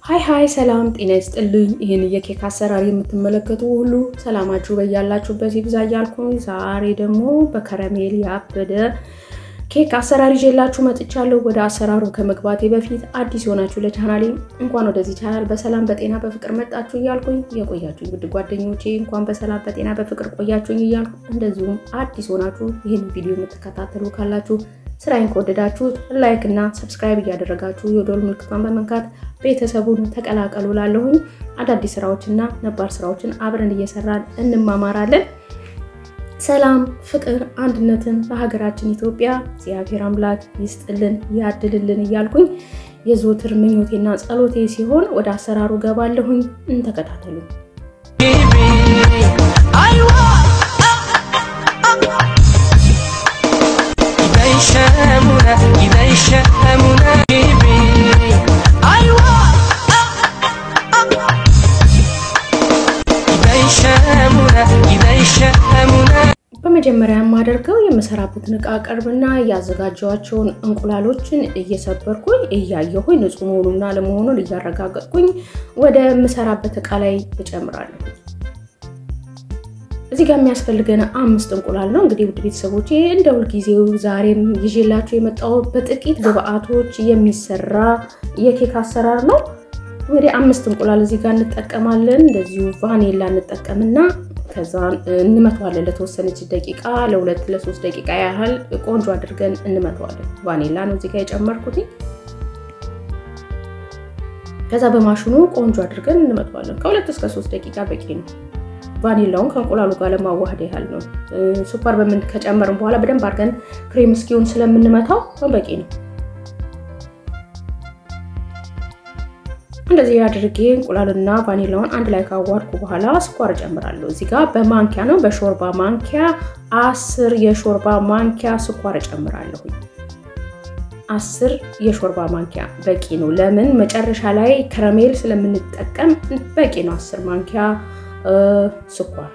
ሀይ ሀይ ሰላም ጤና ይስጥልኝ። ይህን የኬክ አሰራር የምትመለከቱ ሁሉ ሰላማችሁ በያላችሁበት ይብዛ እያልኩኝ ዛሬ ደግሞ በከረሜል ያበደ ኬክ አሰራር ይዤላችሁ መጥቻለሁ። ወደ አሰራሩ ከመግባቴ በፊት አዲስ የሆናችሁ ለቻናሌ እንኳን ወደዚህ ቻናል በሰላም በጤና በፍቅር መጣችሁ እያልኩኝ የቆያችሁኝ ውድ ጓደኞቼ እንኳን በሰላም በጤና በፍቅር ቆያችሁኝ እያልኩ እንደዚሁም አዲስ ሆናችሁ ይህን ቪዲዮ የምትከታተሉ ካላችሁ ስራዬን ከወደዳችሁት ላይክ እና ሰብስክራይብ እያደረጋችሁ የደወል ምልክቷን በመንካት ቤተሰቡን ተቀላቀሉ። ላለሁኝ አዳዲስ ስራዎችና ነባር ስራዎችን አብረን እየሰራን እንማማራለን። ሰላም፣ ፍቅር፣ አንድነትን በሀገራችን ኢትዮጵያ እግዚአብሔር አምላክ ይስጥልን ያድልልን እያልኩኝ የዘወትር ምኞቴና ጸሎቴ ሲሆን ወደ አሰራሩ ገባለሁኝ። እንተከታተሉ። በመጀመሪያ የማደርገው የምሰራበትን እቃ ቀርብና ያዘጋጀኋቸውን እንቁላሎችን እየሰበርኩኝ እያየሁኝ ንጹህ መሆኑና ለመሆኑን እያረጋገጥኩኝ ወደ ምሰራበት እቃ ላይ እጨምራለሁ። እዚህ ጋር የሚያስፈልገን አምስት እንቁላል ነው። እንግዲህ ውድ ቤተሰቦች እንደ ሁልጊዜው ዛሬም ይዤላችሁ የመጣው በጥቂት ግብአቶች የሚሰራ የኬክ አሰራር ነው። እንግዲህ አምስት እንቁላል እዚህ ጋር እንጠቀማለን። እንደዚሁ ቫኔላ እንጠቀምና ከዛ እንመተዋለን ለተወሰነች ደቂቃ ለሁለት ለሶስት ደቂቃ ያህል ቆንጆ አድርገን እንመተዋለን። ቫኔላ ነው እዚህ ጋር የጨመርኩት። ከዛ በማሽኑ ቆንጆ አድርገን እንመተዋለን። ከሁለት እስከ ሶስት ደቂቃ በቂ ነው። ቫኒላውን ከእንቁላሉ ጋር ለማዋሃድ ያህል ነው። ስኳር በምን ከጨመርን በኋላ በደንብ አድርገን ክሬም እስኪሆን ስለምንመታው በቂ ነው። እንደዚህ አድርጌ እንቁላልና ቫኒላውን አንድ ላይ ካዋርኩ በኋላ ስኳር እጨምራለሁ። እዚህ ጋር በማንኪያ ነው፣ በሾርባ ማንኪያ አስር የሾርባ ማንኪያ ስኳር እጨምራለሁ። አስር የሾርባ ማንኪያ በቂ ነው። ለምን መጨረሻ ላይ ከረሜል ስለምንጠቀም በቂ ነው። አስር ማንኪያ ስኳር።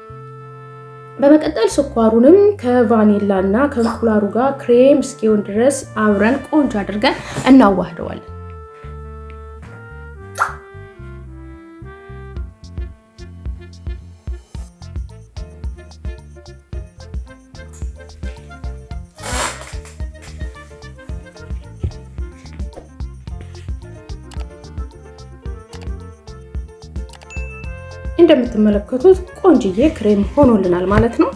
በመቀጠል ስኳሩንም ከቫኒላ እና ከእንቁላሉ ጋር ክሬም እስኪሆን ድረስ አብረን ቆንጆ አድርገን እናዋህደዋለን። እንደምትመለከቱት ቆንጅዬ ክሬም ሆኖልናል ማለት ነው።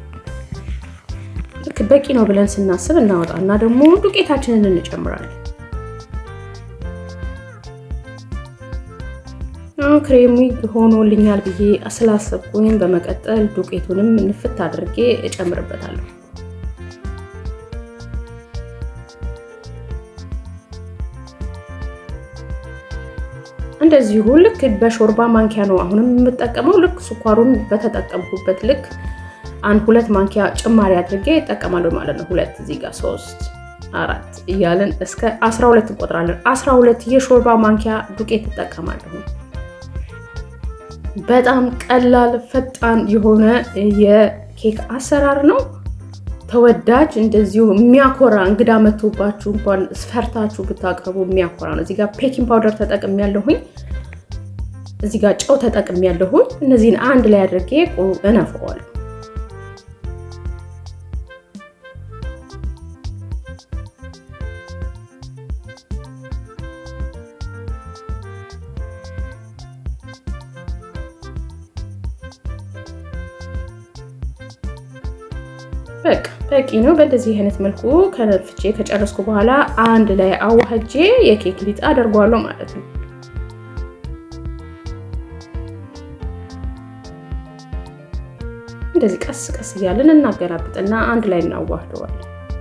ልክ በቂ ነው ብለን ስናስብ እናወጣና ደግሞ ዱቄታችንን እንጨምራለን። ክሬሚ ሆኖልኛል ብዬ ስላሰብኩኝ በመቀጠል ዱቄቱንም ንፍት አድርጌ እጨምርበታለሁ። እንደዚሁ ልክ በሾርባ ማንኪያ ነው አሁንም የምጠቀመው። ልክ ስኳሩን በተጠቀምኩበት ልክ አንድ ሁለት ማንኪያ ጭማሪ አድርጌ እጠቀማለሁ ማለት ነው። ሁለት እዚህ ጋር ሶስት አራት እያለን እስከ 12 እንቆጥራለን። 12 የሾርባ ማንኪያ ዱቄት እጠቀማለሁ። በጣም ቀላል ፈጣን የሆነ የኬክ አሰራር ነው። ተወዳጅ እንደዚሁ የሚያኮራ እንግዳ መቶባችሁ እንኳን ፈርታችሁ ብታቀርቡ የሚያኮራ ነው። እዚህ ጋር ፔኪንግ ፓውደር ተጠቅም ያለሁኝ፣ እዚህ ጋር ጨው ተጠቅም ያለሁኝ። እነዚህን አንድ ላይ አድርጌ እነፍረዋለሁ። በቃ በቂ ነው። በእንደዚህ አይነት መልኩ ከነፍቼ ከጨረስኩ በኋላ አንድ ላይ አዋህጄ የኬክ ሊጥ አደርገዋለሁ ማለት ነው። እንደዚህ ቀስ ቀስ እያለን እናገራብጥና አንድ ላይ እናዋህደዋለን።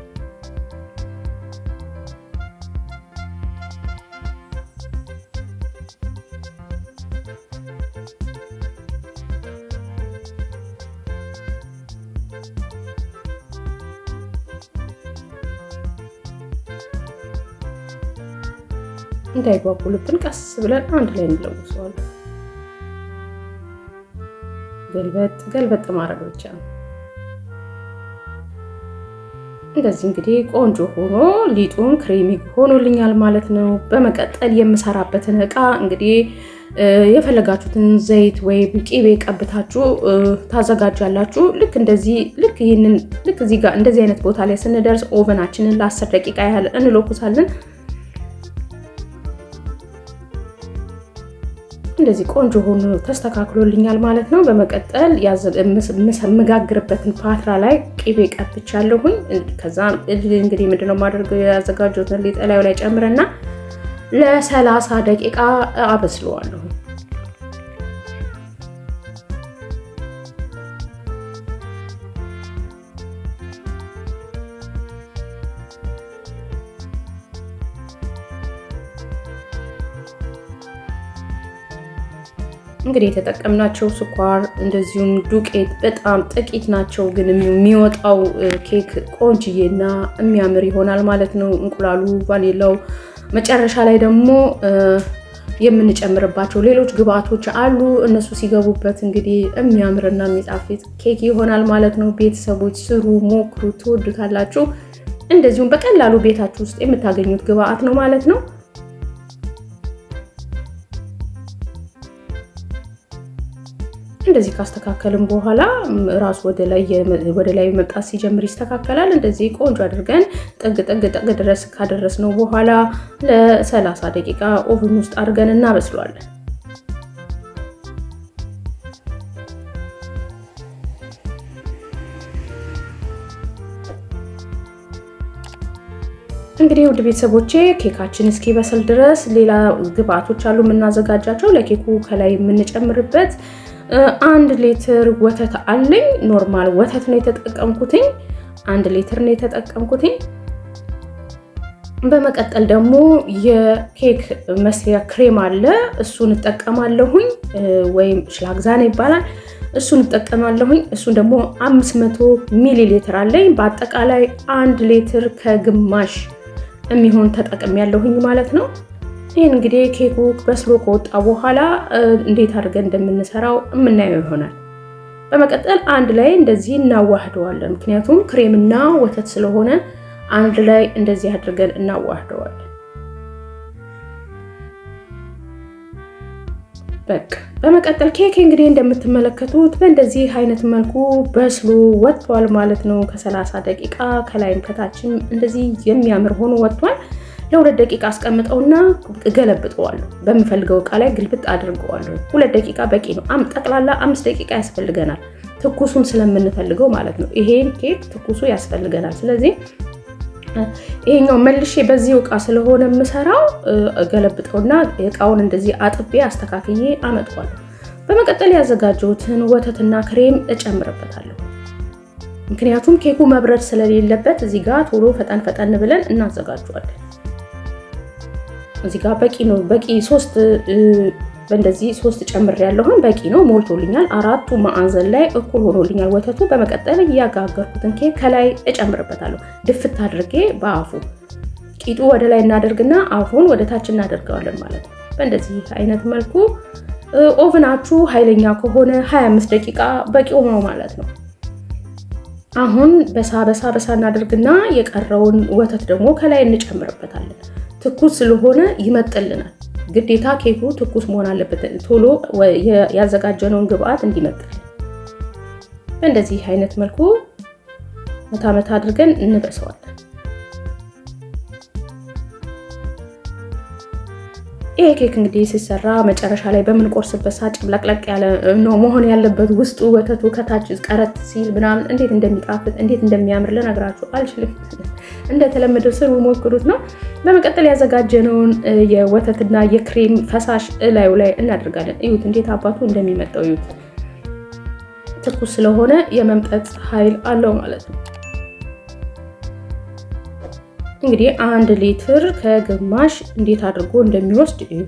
እንዳይጓጉልብን ቀስ ብለን አንድ ላይ እንለውሰዋለን። ገልበጥ ገልበጥ ማድረግ ብቻ ነው። እንደዚህ እንግዲህ ቆንጆ ሆኖ ሊጡን ክሬሚ ሆኖልኛል ማለት ነው። በመቀጠል የምሰራበትን እቃ እንግዲህ የፈለጋችሁትን ዘይት ወይም ቂቤ ቀብታችሁ ታዘጋጃላችሁ። ልክ እንደዚህ ልክ ይህንን ልክ እዚህ ጋር እንደዚህ አይነት ቦታ ላይ ስንደርስ ኦቨናችንን ለአስር ደቂቃ ያህል እንለኩሳለን። እንደዚህ ቆንጆ ሆኖ ተስተካክሎልኛል ማለት ነው። በመቀጠል የምጋግርበትን ፓትራ ላይ ቅቤ ቀብቻለሁኝ። ከዛ እንግዲህ ምንድነው የማደርገው ያዘጋጀሁትን ሊጥ ላዩ ላይ ጨምረና ለሰላሳ ደቂቃ አበስለዋለሁ። እንግዲህ የተጠቀምናቸው ስኳር እንደዚሁም ዱቄት በጣም ጥቂት ናቸው፣ ግን የሚወጣው ኬክ ቆንጅዬና የሚያምር ይሆናል ማለት ነው። እንቁላሉ፣ ቫኒላው መጨረሻ ላይ ደግሞ የምንጨምርባቸው ሌሎች ግብአቶች አሉ። እነሱ ሲገቡበት እንግዲህ የሚያምርና የሚጣፍጥ ኬክ ይሆናል ማለት ነው። ቤተሰቦች ስሩ፣ ሞክሩ፣ ትወዱታላችሁ። እንደዚሁም በቀላሉ ቤታችሁ ውስጥ የምታገኙት ግብአት ነው ማለት ነው። እንደዚህ ካስተካከልን በኋላ ራሱ ወደ ላይ መምጣት ሲጀምር ይስተካከላል። እንደዚህ ቆንጆ አድርገን ጥግ ጥግ ጥግ ድረስ ካደረስነው በኋላ ለሰላሳ ደቂቃ ኦቭን ውስጥ አድርገን እናበስለዋለን። እንግዲህ ውድ ቤተሰቦቼ ኬካችን እስኪበስል ድረስ ሌላ ግብአቶች አሉ የምናዘጋጃቸው ለኬኩ ከላይ የምንጨምርበት አንድ ሊትር ወተት አለኝ። ኖርማል ወተት ነው የተጠቀምኩትኝ። አንድ ሊትር ነው የተጠቀምኩትኝ። በመቀጠል ደግሞ የኬክ መስሪያ ክሬም አለ። እሱን እጠቀማለሁኝ፣ ወይም ሽላግዛና ይባላል። እሱን እጠቀማለሁኝ። እሱን ደግሞ 500 ሚሊ ሊትር አለኝ። በአጠቃላይ አንድ ሊትር ከግማሽ የሚሆን ተጠቅም ያለሁኝ ማለት ነው። ይህን እንግዲህ ኬኩ በስሎ ከወጣ በኋላ እንዴት አድርገን እንደምንሰራው የምናየው ይሆናል። በመቀጠል አንድ ላይ እንደዚህ እናዋህደዋለን። ምክንያቱም ክሬምና ወተት ስለሆነ አንድ ላይ እንደዚህ አድርገን እናዋህደዋለን። በቃ በመቀጠል ኬክ እንግዲህ እንደምትመለከቱት በእንደዚህ አይነት መልኩ በስሎ ወጥቷል ማለት ነው። ከሰላሳ ደቂቃ ከላይም ከታችም እንደዚህ የሚያምር ሆኖ ወጥቷል። ለሁለት ደቂቃ አስቀምጠውና እገለብጠዋለሁ። በምፈልገው እቃ ላይ ግልብጥ አድርገዋለሁ። ሁለት ደቂቃ በቂ ነው። ጠቅላላ አምስት ደቂቃ ያስፈልገናል፣ ትኩሱን ስለምንፈልገው ማለት ነው። ይሄን ኬክ ትኩሱ ያስፈልገናል። ስለዚህ ይሄኛው መልሼ በዚህ እቃ ስለሆነ የምሰራው እገለብጠውና እቃውን እንደዚህ አጥቤ አስተካክዬ አመጣዋለሁ። በመቀጠል ያዘጋጀሁትን ወተትና ክሬም እጨምርበታለሁ። ምክንያቱም ኬኩ መብረድ ስለሌለበት እዚህ ጋር ቶሎ ፈጠን ፈጠን ብለን እናዘጋጀዋለን። እዚህ ጋር በቂ ነው። በቂ ሶስት በእንደዚህ ሶስት ጨምር ያለሁን በቂ ነው፣ ሞልቶልኛል። አራቱ ማዕዘን ላይ እኩል ሆኖልኛል ወተቱ። በመቀጠል እያጋገርኩትን ኬክ ከላይ እጨምርበታለሁ። ድፍት አድርጌ በአፉ ቂጡ ወደ ላይ እናደርግና አፉን ወደ ታች እናደርገዋለን ማለት ነው። በእንደዚህ አይነት መልኩ ኦቭናችሁ ኃይለኛ ከሆነ 25 ደቂቃ በቂ ነው ማለት ነው። አሁን በሳ በሳ በሳ እናደርግና የቀረውን ወተት ደግሞ ከላይ እንጨምርበታለን። ትኩስ ስለሆነ ይመጥልናል። ግዴታ ኬኩ ትኩስ መሆን አለበት፣ ቶሎ ያዘጋጀነውን ግብአት እንዲመጥል። በእንደዚህ አይነት መልኩ መታ መታ አድርገን እንበሰዋለን። ይሄ ኬክ እንግዲህ ሲሰራ መጨረሻ ላይ በምንቆርስበት ሰዓት ጭምለቅለቅ ያለ ነው መሆን ያለበት። ውስጡ ወተቱ ከታች ቀረት ሲል ምናምን እንዴት እንደሚጣፍጥ እንዴት እንደሚያምር ልነግራችሁ አልችልም። እንደተለመደው ስሩ፣ ሞክሩት ነው። በመቀጠል ያዘጋጀነውን የወተትና የክሬም ፈሳሽ እላዩ ላይ እናደርጋለን። እዩት እንዴት አባቱ እንደሚመጣው እዩት። ትኩስ ስለሆነ የመምጠጥ ኃይል አለው ማለት ነው። እንግዲህ አንድ ሊትር ከግማሽ እንዴት አድርጎ እንደሚወስድ እዩት።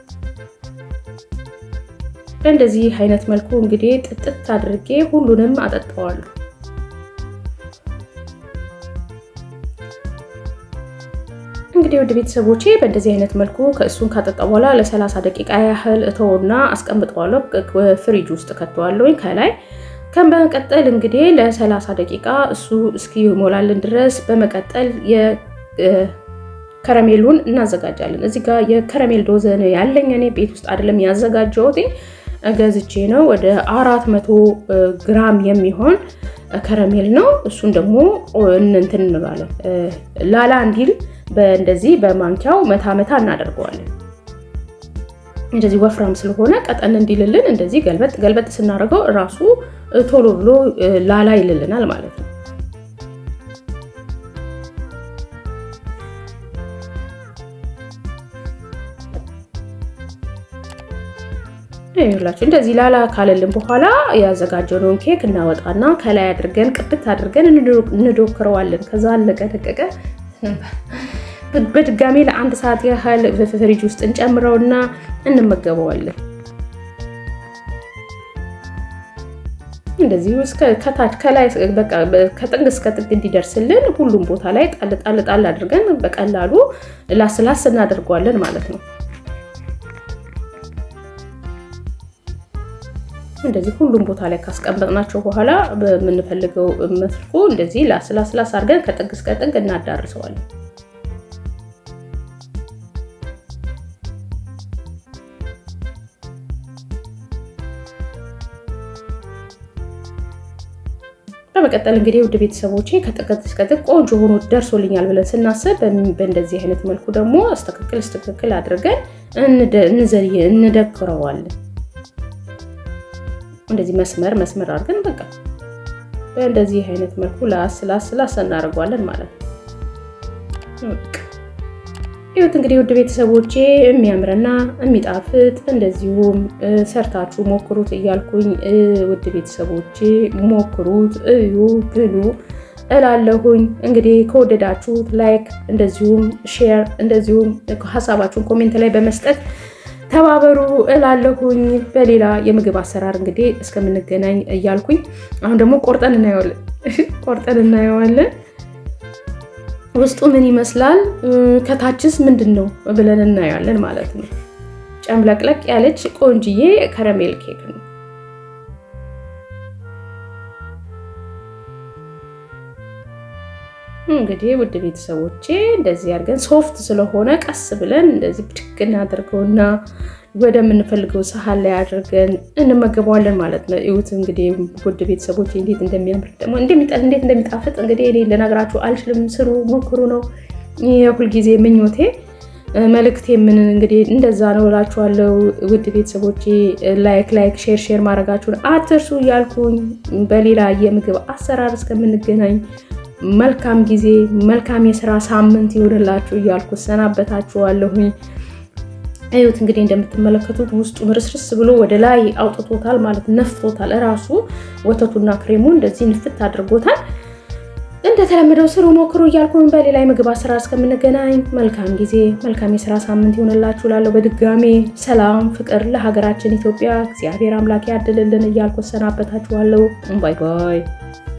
በእንደዚህ አይነት መልኩ እንግዲህ ጥጥት አድርጌ ሁሉንም አጠጣዋለሁ። እንግዲህ ወደ ቤተሰቦቼ በእንደዚህ አይነት መልኩ ከእሱን ካጠጣ በኋላ ለ30 ደቂቃ ያህል እተውና አስቀምጠዋለሁ። ፍሪጅ ውስጥ ከተዋለሁኝ ከላይ ከመቀጠል እንግዲህ ለ30 ደቂቃ እሱ እስኪሞላልን ድረስ በመቀጠል የከረሜሉን እናዘጋጃለን። እዚህ ጋር የከረሜል ዶዘ ነው ያለኝ እኔ ቤት ውስጥ አይደለም ያዘጋጀሁት ገዝቼ ነው። ወደ አራት መቶ ግራም የሚሆን ከረሜል ነው። እሱን ደግሞ እንትን እንላለን ላላ እንዲል እንደዚህ በማንኪያው መታ መታ እናደርገዋለን። እንደዚህ ወፍራም ስለሆነ ቀጠን እንዲልልን እንደዚህ ገልበጥ ገልበጥ ስናደርገው እራሱ ቶሎ ብሎ ላላ ይልልናል ማለት ነው። ይላችሁ እንደዚህ ላላ ካለልን በኋላ ያዘጋጀነውን ኬክ እናወጣና ከላይ አድርገን ቅብት አድርገን እንዶክረዋለን። ከዛ አለቀ ደቀቀ። በድጋሚ ለአንድ ሰዓት ያህል ፍሪጅ ውስጥ እንጨምረውና እንመገበዋለን። እንደዚህ ከታች ከላይ ከጥግ እስከ ጥግ እንዲደርስልን ሁሉም ቦታ ላይ ጣል ጣል ጣል አድርገን በቀላሉ ላስላስ እናደርገዋለን ማለት ነው። እንደዚህ ሁሉም ቦታ ላይ ካስቀመጥናቸው በኋላ በምንፈልገው መልኩ እንደዚህ ላስላስላስ አድርገን ከጥግ እስከ ጥግ እናዳርሰዋለን። በመቀጠል እንግዲህ ውድ ቤተሰቦቼ ከጥግ እስከ ጥግ ቆንጆ ሆኖ ደርሶልኛል ብለን ስናስብ በእንደዚህ አይነት መልኩ ደግሞ እስተክክል እስተክክል አድርገን እንደክረዋለን። እንደዚህ መስመር መስመር አድርገን በቃ በእንደዚህ አይነት መልኩ ላስ ላስ ላስ እናደርገዋለን ማለት ነው። ይሁት እንግዲህ ውድ ቤተሰቦቼ የሚያምርና የሚጣፍጥ እንደዚሁም ሰርታችሁ ሞክሩት እያልኩኝ ውድ ቤተሰቦቼ ሞክሩት፣ እዩ፣ ብሉ እላለሁኝ። እንግዲህ ከወደዳችሁት ላይክ፣ እንደዚሁም ሼር፣ እንደዚሁም ሀሳባችሁን ኮሜንት ላይ በመስጠት ተባበሩ እላለሁኝ። በሌላ የምግብ አሰራር እንግዲህ እስከምንገናኝ እያልኩኝ አሁን ደግሞ ቆርጠን እናየዋለን ቆርጠን እናየዋለን ውስጡ ምን ይመስላል፣ ከታችስ ምንድን ነው ብለን እናየዋለን ማለት ነው። ጨምለቅለቅ ያለች ቆንጅዬ ከረሜል ኬክ ነው። እንግዲህ ውድ ቤተሰቦቼ እንደዚህ አድርገን ሶፍት ስለሆነ ቀስ ብለን እንደዚህ ብድግ እናደርገውና ወደምንፈልገው ሳህን ላይ አድርገን እንመገበዋለን ማለት ነው። ይሁት እንግዲህ ውድ ቤተሰቦቼ እንዴት እንደሚያምር ደግሞ እንዴት እንደሚጣፍጥ እንግዲህ እኔ ልነግራችሁ አልችልም። ስሩ፣ ሞክሩ ነው የሁልጊዜ ምኞቴ መልእክቴ። ምን እንግዲህ እንደዛ ነው እላችኋለሁ። ውድ ቤተሰቦቼ ላይክ ላይክ ሼር ሼር ማድረጋችሁን አትርሱ እያልኩኝ በሌላ የምግብ አሰራር እስከምንገናኝ መልካም ጊዜ መልካም የስራ ሳምንት ይሆንላችሁ እያልኩ ሰናበታችኋለሁኝ። እዩት እንግዲህ እንደምትመለከቱት ውስጡ ምርስርስ ብሎ ወደ ላይ አውጥቶታል ማለት ነፍቶታል። እራሱ ወተቱና ክሬሙ እንደዚህ ንፍት አድርጎታል። እንደተለመደው ስሩ፣ ሞክሩ እያልኩኝ በሌላ የምግብ አሰራር እስከምንገናኝ መልካም ጊዜ መልካም የስራ ሳምንት ይሆንላችሁ እላለሁ። በድጋሜ ሰላም ፍቅር ለሀገራችን ኢትዮጵያ እግዚአብሔር አምላክ ያድልልን እያልኩ ሰናበታችኋለሁ። ባይ ባይ።